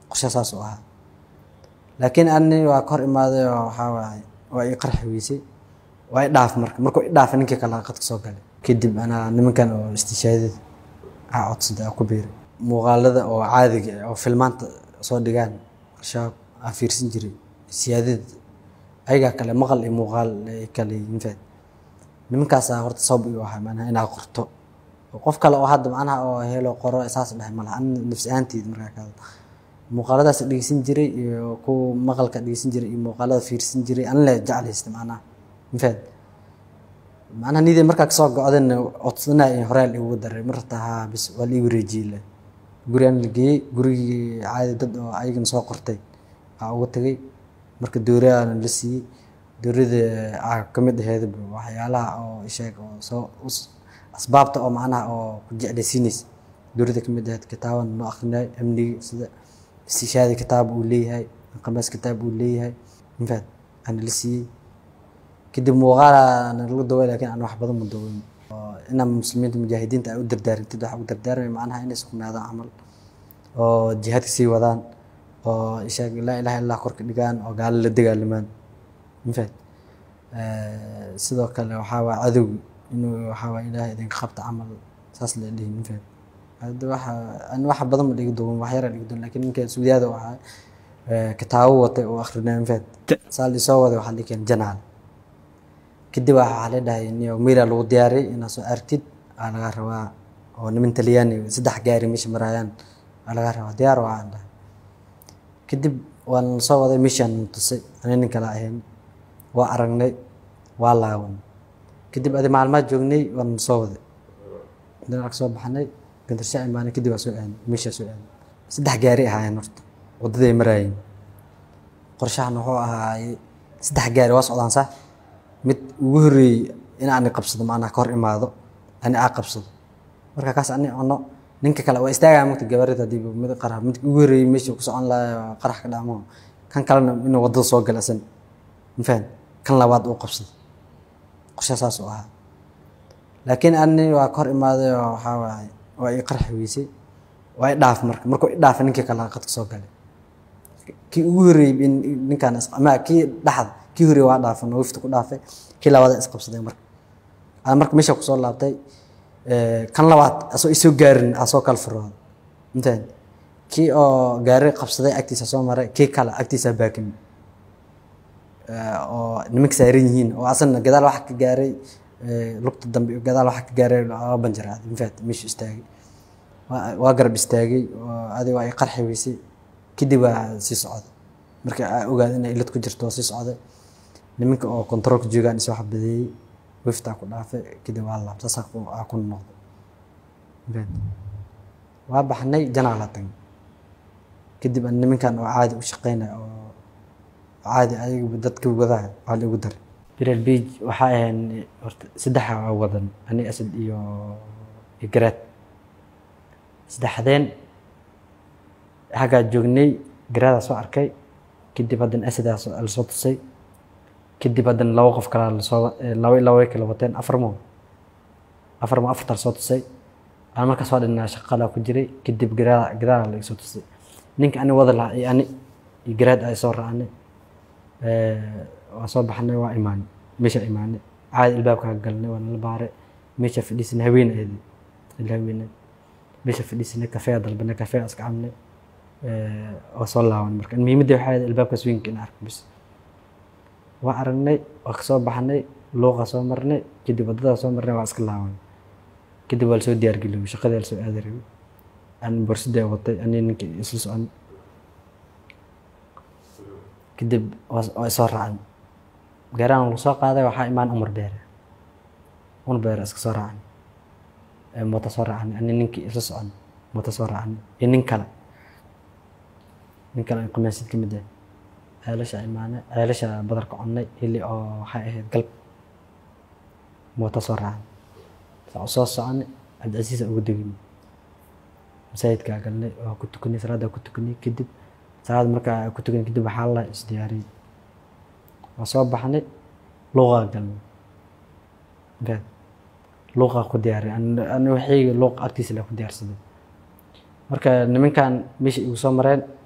qorshe saas u ahaa laakiin ani waa ka hor imaaday oo waxaa waaye waa ii qarxi weysay waa i dhaaf marka markuu i dhaafay ninkii kale qadka soo galay kadib anaa nimankan oo istishaadada aa codsaday aa ku biiray muuqaalada oo caadiga ah oo filmaanta soo dhigaan shaab aa fiirsan jiray siyaadada ayagaa kale maqal iyo muuqaal ay kale yihiin faad nimankaasaa horta sabab igu ahaa macnaha inaa qorto qof kale oo hadda macnaha oo helo qoro saas dhahay malaha an nafsi ahaanteyda markaa ka hadlo muuqaaladaas dhegeysan jiray iyo kuwa maqalka dhegeysan jiray iyo muuqaalada fiirsan jiray an le jeclaysta macnaha mafaad macnaha nidii markaa kasoo go-dana codsanaa in horaal igu daray marta haa bis waa la ii wareejiyey le gurigaan la geeyey gurigii caadi dad oo ayagana soo qortay aa uga tagay marka dowraana la siiyey dowrada aa kamid aheyd waxyaalaha oo isheeg oo soo asbaabta oo macnaha oo ku jeclaysiinaysa dowrada kamid aheyd kitaaban noo akrinay amniga sida istishaadi kitaab uu leeyahay qamaas kitaab uu leeyahay infaad ana la siiyey kadib muuqaalaana lagu daway lakin aan wax badan ma dawayn oo inaa muslimiinta mujaahidiinta ay u dardaarintid waxa u dardaarmay macnaha inay sugnaadaan camal oo jihaadka sii wadaan oo isheeg laa ilaha illah korka dhigaan oo gaalo la dagaalamaan infaad sidoo kale waxaa waa cadowgi inuu waxaa waa ilaahay idinka qabta camal saas la dhihin infaad hadda waxa ani wax badan ma dhigi duwan wax yara dhigi duwan lakin ninka suudiyaada u ahaa kitaabo watay oo akrinaa infaad saa lisoo waday waxaa dhikeen janaal kadib waxaa la dhahay niyo miila lagu diyaariyay inaad soo artid aa laga rabaa oo niman talyaani saddex gaari meesha maraayaan aa laga rabaa diyaar waa aan dhahay kadib waan soo waday meeshaan tusay ani nin kale ahayn waa aragnay waa laawan kadib adi maalmaad joognay waan soo waday dinac soo baxnay gandarsha imaanay kadib waa soo aadnay meeshaa soo aadnay saddex gaari ahaayeen horta waddaday maraayeen qorshahan wuxuu ahaayey saddex gaari waa socdaan sax mid ugu horreeyey in ani qabsado macnaha ka hor imaado ani aa qabsado marka kaas ani cuno ninka kale waa istaagaa mugta gabarida hadii mid qarax midka ugu horreeyey meesha ku socon lahaa qarax ka dhacmo kan kalena inuu waddada soo gala asan mafaham kan labaad uu qabsado qorshe saas u ahaa laakiin ani waa ka hor imaaday oo waxaa waaye waa ii qarxi weysay waa i dhaaf marka markuu i dhaafay ninkii kale qadka soo galay kii ugu horreeyey ninkaan ama kii dhaxda kii horreeyey waa dhaafan oo wifta ku dhaafay kii labaad isqabsaday marka aan marka meesha kusoo laabtay kan labaad asoo isoo gaarin aa soo kala furooda intaan kii oo gaari qabsaday agtiisa soo maray kii kale agtiisa baakimi oo nimanka saaran yihiin oo asana gadaal waxa ka gaaray lugta dambe gadaal waxa ka gaaray laba banjaraaday infaat meeshu istaagay waa garab istaagay oo adi waa ay qarxi weysay kadib waa sii socday marka aa ogaada inay ilad ku jirto sii socday nimanka oo controolka joogaan isoo xabadeeyey wiftaa ku dhaafay kadib waa laab saas aa ku noqday waa baxnay janaa la tagay kadib aan nimankan oo caadi u shaqeynaya oo caadi ayaga dadka wadaha waa la igu daray biral beach waxaa ahayn horta saddexa waa wadan ani asad iyo iyo garaad saddexdeen xaggaa joognay garaadaa soo arkay kadib haddana asadaa lasoo tusay kadib haddana laba qof kalaa lasoo laba laba way kala wateen afar mo afar mo afartaa lasoo tusay aan markaas waa dhinaa shaqalaa ku jiray kadib garaa gadaala la soo tusay ninka ani wada lahaa iyo ani iyo garaad ay soo raacnay waa soo baxnay waa imaanay meesha imaanay caadi ilbaabka galnay waa nala baaray meesha fadhiisanay haween ahayd ila haweenay meesha fadhiisanay kafee dalbanay kafee iska cabnay waa soo laaban marka muhiimadda waxay ahayd ilbaabkaas weynka in arko bis waa aragnay waa kasoo baxnay luuqa soo marnay kadib waddadaa soo marnay waa iska laaban kadib waa lasoo diyaargeliyay shaqadii lasoo aadi rabay aan borsadii watay ani ninka isla socon kadib waa isoo raacay gaaraan lagu soo qaaday waxaa imaan umar beere umar beere iska soo raacay mooto soo raacnay ani ninkii isla socon mooto soo raacnay iyo nin kale nin kale qamaasid ka mid ah ceelasha imaanay ceelasha badarka connay hili oo waxay ahayd galb mooto soo raacnay saa soo soconay cabdicasiis ugu degin masaajidkaa galnay waa ku tukanay salaaddaa ku tukanay kadib salaad markaa ku tukanay kadib waxaa la isdiyaariyey waa soo baxnay luuqaa galnay gaad luuqaa ku diyaariyay ani waxayga luuq agtiisa la ku diyaarsaday marka nimankan meesha igu soo mareen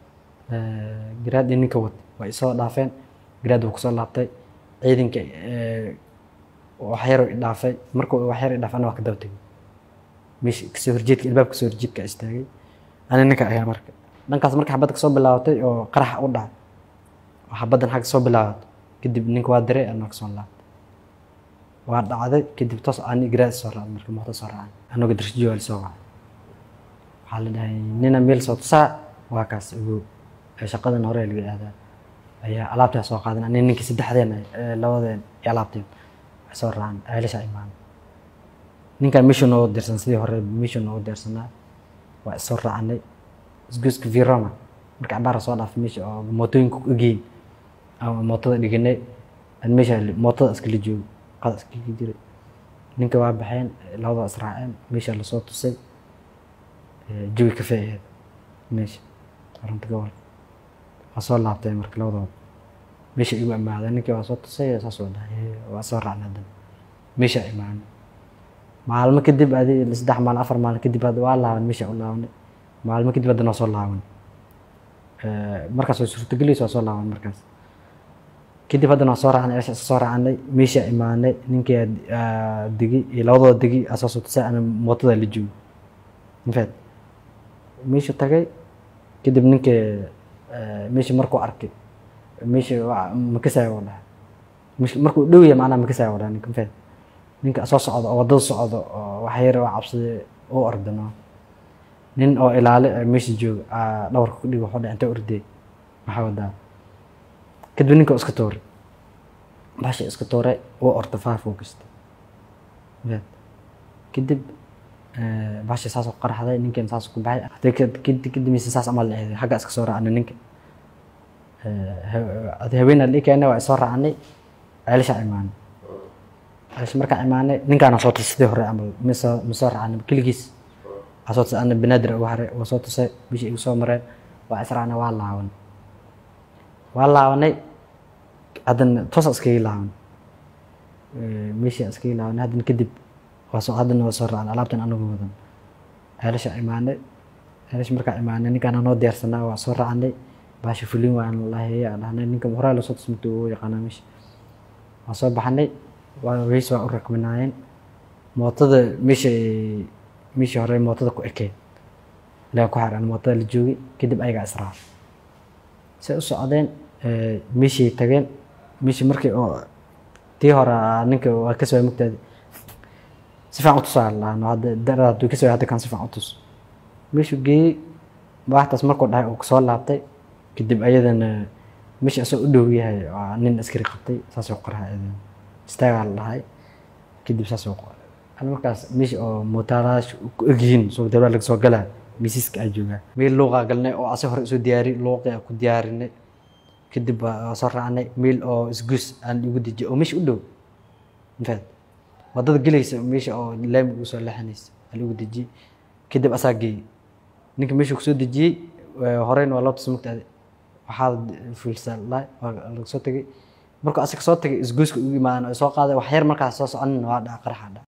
garaad iyo ninka wad way isoo dhaafeen garaad wuu kusoo laabtay ciidanka waxyaro i dhaafay markuu waxyaro i dhaafay ana waa ka daba tegay meesha kasoo horjeedka ilbaabka kasoo horjeedka istaagay ani ninka ayaa marka dhankaas marka xabadda kasoo bilaabatay oo qaraxa u dhacay oo xabaddan xagga soo bilaabatay kadib ninka waa diray anaa kasoo laabtay waa dhacday kadib toos ani garaad soo raacay marka muuqda soo raacay anagoo darshijo waa lasoo wacay waxaa la dhahay nina meel soo tusaa waa kaas ogow shaqadan hore laga aadaa ayaa alaabtaa soo qaadan ani ninkii saddexdeen labadeen iyo alaabteen waxay soo raacaan ceelasha imaan ninkan meeshu noogu diirsan sidii hore meeshu noogu diirsanaa waa isoo raacanay isgoyska viroma marka cabaara soo dhaafay meesha oo mootooyinka ku egeyn ama mootada dhiganay aan meesha mootada iskala joogo qada iskala jiray ninka waa baxeen labada israaceen meesha lasoo tusay jawi kafee aheed meesha arunta gobol waa soo laabtay marka labadooda meesha igu imaaday ninkii waa soo tusay saas waa dhahay waa soo raacnay haddana meesha imaanay maalmo kadib adi saddex maalin afar maalin kadib hadda waa laaban meesha u laabanay maalmo kadib haddana waa soo laaban markaas way suurtagelaysa waa soo laaban markaas kadib haddana waa soo raacnay eesha iska soo raacnay meesha imaanay ninkii degi iyo labadooda degi aa soo soo tusay ana mootada la joogo infact meesha tagay kadib ninkii meesha markuu arkay meesha makasaya u dhahay markuu dhow yahay macnaha makasaya u dhahay ninka infact ninka soo socdo oo waddada socdo oo wax yar oo cabsaday u ordano nin oo ilaale meesha jooga dhawarka ku dhigo wuxuu dhahay intee ordey maxaa wadaa kadib ninka iska tuuray baasha iska tuuray uu orda faafuu kasta kadib baasha saasoo qaraxday ninkan saas ku baxay hadee kadib mise saas amal eeday xagga iska soo raacnay ninka haweenaa la keenay waa isoo raacnay ceelasha imaanay ceelasha markaan imaanay ninkaana soo tusay sidii hore camal misoo misoo raacnay keligiis waa soo tusay ana banaadir ugu haray waa soo tusay bishii igu soo mareen waa israacnay waa laabanay waa laabanay haddana toosa iskaga laaban meeshii iskaga laabanay haddana kadib waa soo haddana waa soo raacnay alaabtan anagu wadan ceelasha imaanay ceelasha markaan imaanay ninkaan noo diyaarsanaa waa soo raacnay baasha fulin waan laheeya dhahnay ninka horaa lasoo tusmata uu yaqaanaa meesha waa soo baxnay waa weys waa u rakbinaayeen mootada meesha meeshii hore mootada ku ekeen ilaa ku xaran mootada la joogay kadib ayagaa israac say u socdeen meeshii tageen meeshii markii oo tii hore ninka waa ka soo mugtaadi si fiican u tusaa lahaan hadda darada hadduu ka soo hadda kan si fiican u tus meeshuu geeyey waxtaas markuu dhahay uu soo laabtay kadib ayadana meesha asoo u dhow yahay waa nin askari qabtay saasoo qoraha ayadana istaagaa la dhahay kadib saasoo qoray markaas meesha oo mootaalaasha ku egyihiin soo dawlad laga soo galaa miisiska aa joogaa meel luuqaa galnay oo ase hore isoo diyaari luuqii aa ku diyaarinay kadib waa soo raacnay meel oo isgus aan igu dejiyay oo meesha u dhow infaad waddada gelaysa meesha oo laami ugu soo leexanaysa aa lagu dejiyey kadib asaa geeyey ninka meesha kusoo dejiyey horeyna waa loo tusa mugtaade waxaa fulsa waa laga soo tegay markuu asaga soo tagay isgoyska ugu imaadan oo soo qaaday wax yar markaas soo soconin waa dhaca qaraxa dhaca